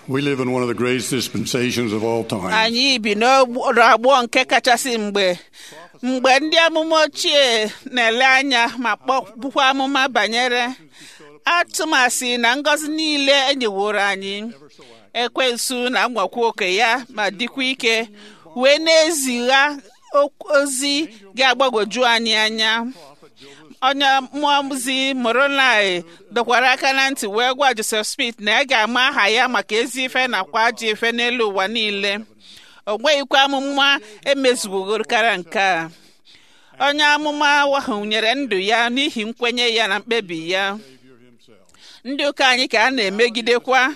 We live in one of the greatest dispensations of all time. anyị bi n'ọgbọ nke kachasị mgbe mgbe ndị amụma ochie na-ele anya ma kpọbukwa amụma banyere atụmasị na ngọzi niile enyeworo anyị ekwensu na nwakwa oke ya ma dịkwa ike wee na-ezigha ozi ga-agbagwoju anyị anya onye mmụọzi moronai dọkwara aka na ntị wee gwa joseph smith na ya ga-ama aha ya maka ezi ife nakwa ajọ ife n'elu ụwa niile o nweghịkwa amụma emezuwogorokara nke a onye amụma ahụ nyere ndụ ya n'ihi nkwenye ya na mkpebi ya ndị ụka anyị ka a na-emegidekwa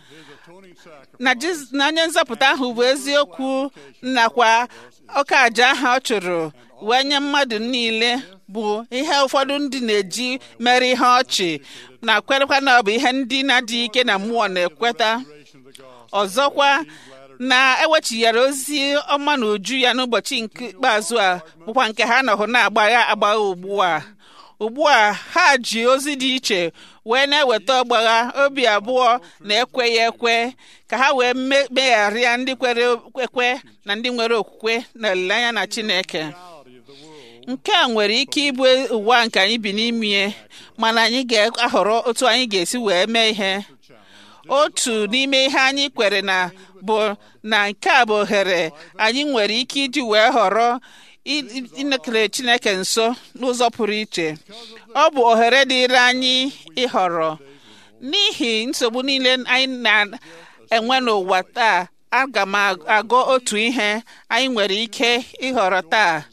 na onye nzọpụta ahụ bụ eziokwu nakwa ọka aja ahụ ọ chụrụ wee nye mmadụ niile bụ ihe ụfọdụ ndị na-eji mere ihe ọchị na kwerekwa na ọ bụ ihe ndị na-adịghị ike na mmụọ na-ekweta ọzọkwa na ewechighara ozi ọma na uju ya n'ụbọchị nke ikpeazụ a bụkwa nke ha nọhụ na-agbagha agbagha ugbu a ugbu a ha ji ozi dị iche wee na-eweta ọgbagha obi abụọ na ekweghị ekwe ka ha wee megharịa ndị kwere ekwe na ndị nwere okwukwe na olileanya na Chineke nke a nwere ike ịbụ ụwa nke anyị bi n'ime mana anyị ga-ahọrọ otu anyị ga-esi wee mee ihe otu n'ime ihe anyị kwere na bụ na nke a bụ ohere anyị nwere ike iji wee họrọ inekere Chineke nso n'ụzọ pụrụ iche ọ bụ ohere dịịrị anyị ịhọrọ n'ihi nsogbu niile anyị na-enwe n'ụwa taa aga m agụ otu ihe anyị nwere ike ịhọrọ taa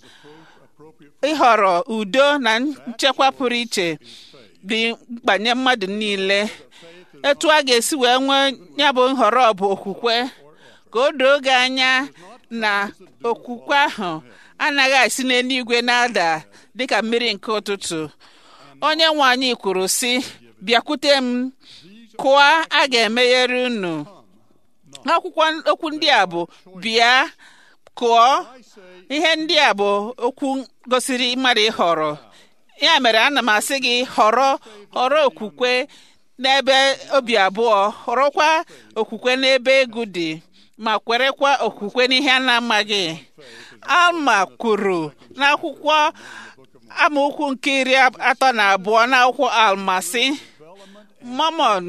ịhọrọ udo na nchekwa pụrụ iche dị mkpa nye mmadụ niile etu a ga-esi wee nwee ya bụ nhọrọ bụ okwukwe ka o doo gị anya na okwukwe ahụ anaghị esi n'eluigwe na-ada dịka mmiri nke ụtụtụ onye nwe anyị kwuru sị bịakwute m kụọ a ga-emeghere unu akwụkwọ okwu ndị a bụ bịa kụọ ihe ndị a bụ okwu gosiri mmadụ ịhọrọ ya mere ana m asị gị họrọ họrọ okwukwe n'ebe obi abụọ họrọkwa okwukwe n'ebe egwu dị ma kwerekwa okwukwe n'ihe a na-amaghị alma kwuru n'akwụkwọ amaokwu nke iri atọ na abụọ n'akwụkwọ almasị mamon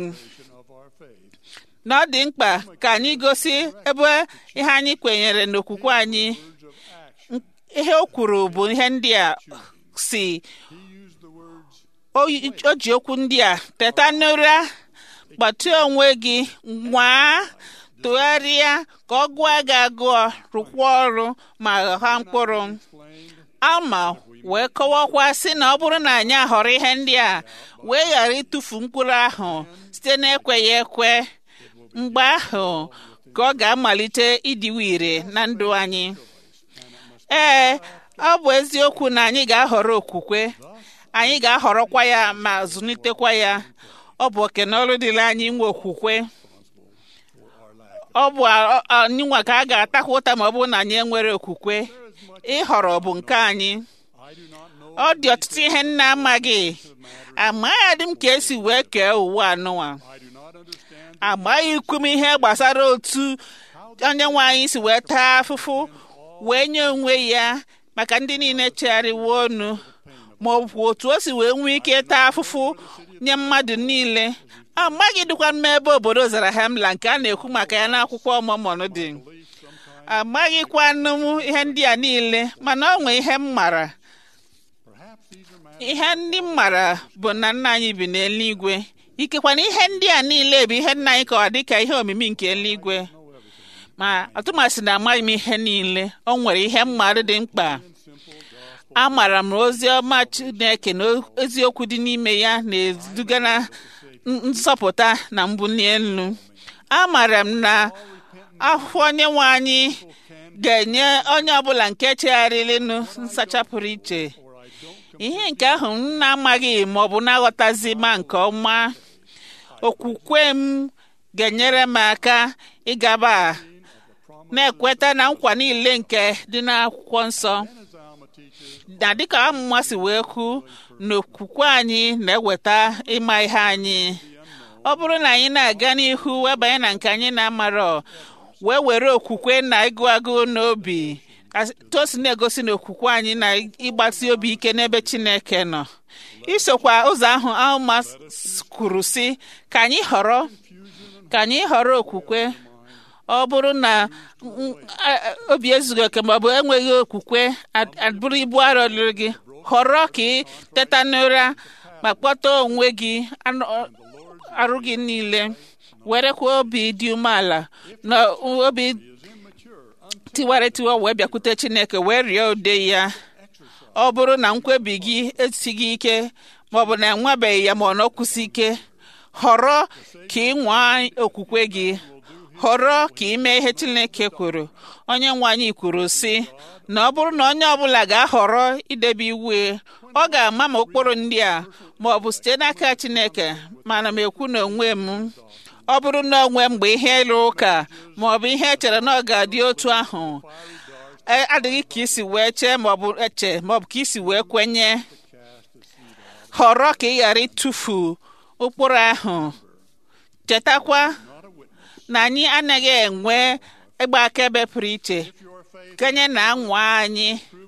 na ọ dị mkpa ka anyị gosi ebe ihe anyị kwenyere n'okwukwe anyị ihe o kwuru bụ ihe ndị a si o ji okwu ndị a teta n'ụra gbatịa onwe gị nwaa tụgharịa ka ọ gụọ gị agụọ rụkwa ọrụ ma gha mkpụrụ alma wee kọwakwa sị na ọ bụrụ na anyị ahọrọ ihe ndị a wee ghara ịtụfu mkpụrụ ahụ site n'ekweghị ekwe mgbe ahụ ka ọ ga-amalite ịdịwe ire na ndụ anyị ee ọ bụ eziokwu na anyị ga-ahọrọ okwukwe anyị ga-ahọrọkwa ya ma zụlitekwa ya ọ bụ oke na ọrụ dịrị anyị inwe okwukwe ọ bụ anyị nwa ka a ga-atakwa ụta ma ọ bụrụ na anyị enwere okwukwe ịhọrọ bụ nke anyị ọ dị ọtụtụ ihe nna amaghị amaghị m ka esi wee kee ụwa anụwa amaghị ikwu m ihe gbasara otu onye nwe anyị si wee taa afụfụ wee nye onwe ya maka ndị niile chegharịwo ọnụ ma ọ bụ otu o si wee nwee ike taa afụfụ nye mmadụ niile amaghị dịkwa m ebe obodo zara hemla nke a na-ekwu maka ya n'akwụkwọ ọmụmụ dị amaghịkwanụ m ihe ndị a niile mana ọ nwee ihe m mara ihe ndị m mara bụ na nna anyị bi n'eluigwe ikekwana ihe ndị a niile bụ ihe nna anyị kọwa dịka ihe omimi nke eluigwe ma atụmasị na amaghị m ihe niile o nwere ihe mmadụ dị mkpa amara m ozi ọma Chineke na eziokwu dị n'ime ya na-eduga na nzọpụta na mbuli elu amara m na ahụhụ onye nwe anyị ga-enye onye ọbụla nke chegharịrịnụ nsacha pụrụ iche ihe nke ahụ m na-amaghị ma ọ bụ na-aghọtazi ma nke ọma okwukwe m ga-enyere m aka ịgaba na-ekweta na nkwa niile nke dị n'akwụkwọ nsọ na dịka amụma si wee kwu na okwukwe anyị na-eweta ịma ihe anyị ọ bụrụ na anyị na-aga n'ihu wee banye na nke anyị na-amarọ wee were okwukwe na ịgụ agụụ n'obi tosi na-egosi na okwukwe anyị na ịgbasi obi ike n'ebe Chineke nọ isokwa ụzọ ahụ Alma kwuru si ka anyị họrọ ka anyị họrọ okwukwe ọ bụrụ na obi ezughị oke maọbụ enweghị okwukwe abụrụ ibu arọ lụrụ gị họrọ ka ị teta n'ụra ma kpọta onwe gị arụ gị niile werekwa obi dị umeala na obi tiwara etiwa wee bịakwute Chineke wee rịọ ude ya ọ bụrụ na nkwebi gị esighị ike maọbụ na enwebeghị ya ma ọ nọkwụsị ike họrọ ka ị nwaa okwukwe gị họrọ ka ị mee ihe Chineke kwuru onye nwe anyị kwuru sị na ọ bụrụ na onye ọbụla ga-ahọrọ idebe iwu ọ ga-ama ma ụkpụrụ ndị a ma ọ bụ site n'aka Chineke mana m ekwu na onwe m ọ bụrụ na onwe mgbe ihe ịlụ ụka ma ọ bụ ihe echere na ọ ga-adị otu ahụ adịghị ka isi wee chee ma ọ bụ eche ma ọ bụ ka isi wee kwenye họrọ ka ị ghara ịtụfu ụkpụrụ ahụ chetakwa na anyị anaghị enwe ịgba akaebe pụrụ iche kenye na anwa anyị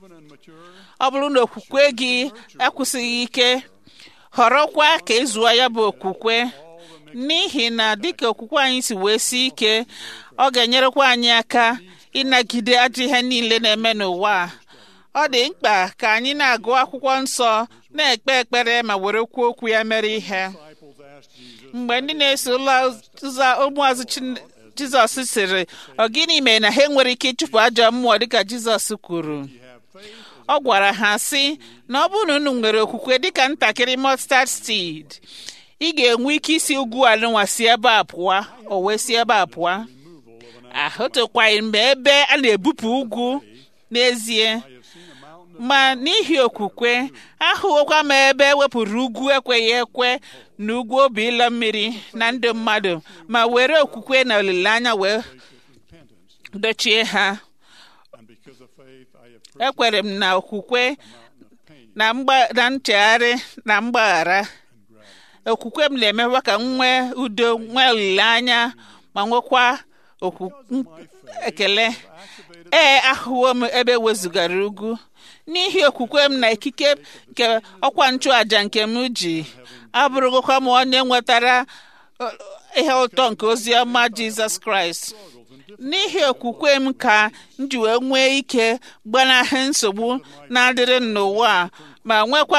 ọ bụrụ na okwukwe gị akwụsịghị ike họrọkwa ka ịzụọ ya bụ okwukwe n'ihi na dịka okwukwe anyị si wee si ike ọ ga-enyerekwa anyị aka ịnagide ajọ ihe niile na-eme n'ụwa ọ dị mkpa ka anyị na-agụ akwụkwọ nsọ na-ekpe ekpere ma were kwuo okwu ya mere ihe mgbe ndị na-eso ụzọ ụmụazụ Jizọs sịrị ọ gịnị mere na ha enwere ike ịchụpụ ajọ mmụọ dịka Jizọs kwuru ọ gwara ha sị na ọ bụrụ na unu nwere okwukwe dịka ntakịrị mustard seed ị ga-enwe ike isi ugwu alụnwa si ebe a pụọ o wee si ebe a pụọ ahụtụkwaghị mgbe ebe a na-ebupụ ugwu n'ezie ma n'ihi okwukwe ahụghịkwa m ebe ewepụrụ ugwu ekweghị ekwe na ugwu obi ịlọ mmiri na ndụ mmadụ ma were okwukwe na olileanya wee dochie ha ekwere m na okwukwe na nchegharị na mgbaghara okwukwe m na-emekwa ka m nwee udo nwee olileanya ma nwekwa ekele ee ahụwo m ebe wezugara ugwu n'ihi okwukwe m na ikike nke ọkwa nchụàjà nke m ji abụrụgokwa m onye nwetara ihe ụtọ nke ozi ọma jizọs kraịst n'ihi okwukwe m ka m ji wee nwee ike gbanahụ nsogbu na-adịrị n'ụwa ma nwekwa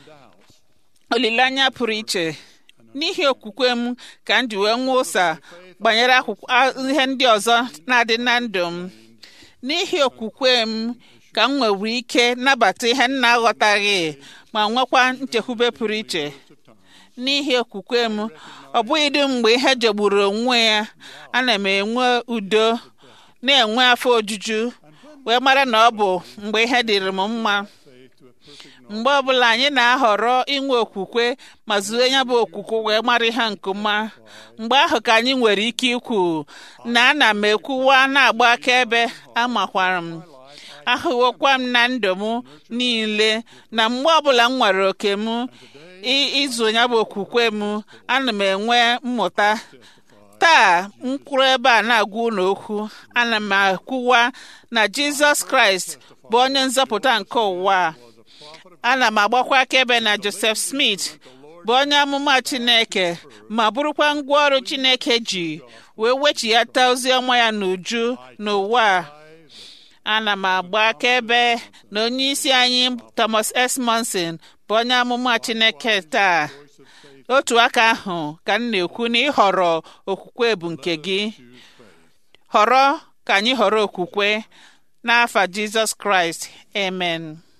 olileanya pụrụ iche n'ihi okwukwe m ka m ji wee nwee ụsa banyere ihe ndị ọzọ na-adị na ndụ m n'ihi okwukwe m ka m nwere ike nabata ihe m na-aghọtaghị ma nwekwa nchekwube pụrụ iche n'ihi okwukwe m ọ bụghị dị mgbe ihe jogburu onwe ya ana m enwe udo na-enwe afọ ojuju wee mara na ọ bụ mgbe ihe dịrị m mma mgbe ọbụla anyị na-ahọrọ inwe okwukwe ma zuo ya bụ okwukwe wee mara ihe nke ọma mgbe ahụ ka anyị nwere ike ikwu na ana m ekwuwa na-agba akaebe amakwara m ahụwokwa m na ndụ m niile na mgbe ọbụla m nwere oke m ịzụ ya bụ okwukwe m ana m enwe mmụta taa m kwuru ebe a na-agwa unu okwu ana m akwụwa na jizọs kraịst bụ onye nzọpụta nke ụwa ana m agbakwa akaebe na joseph smith bụ onye amụma chineke ma bụrụkwa ngwaọrụ chineke ji wee wechighata ozi ọma ya n'uju n'ụwa ana m agba akaebe na onye isi anyị thomas s monson bụ onye amụma chineke taa otu aka ahụ ka m na-ekwu na ịhọrọ okwukwe bụ nke gị họrọ ka anyị họrọ okwukwe n'afa jizọs kraịst amen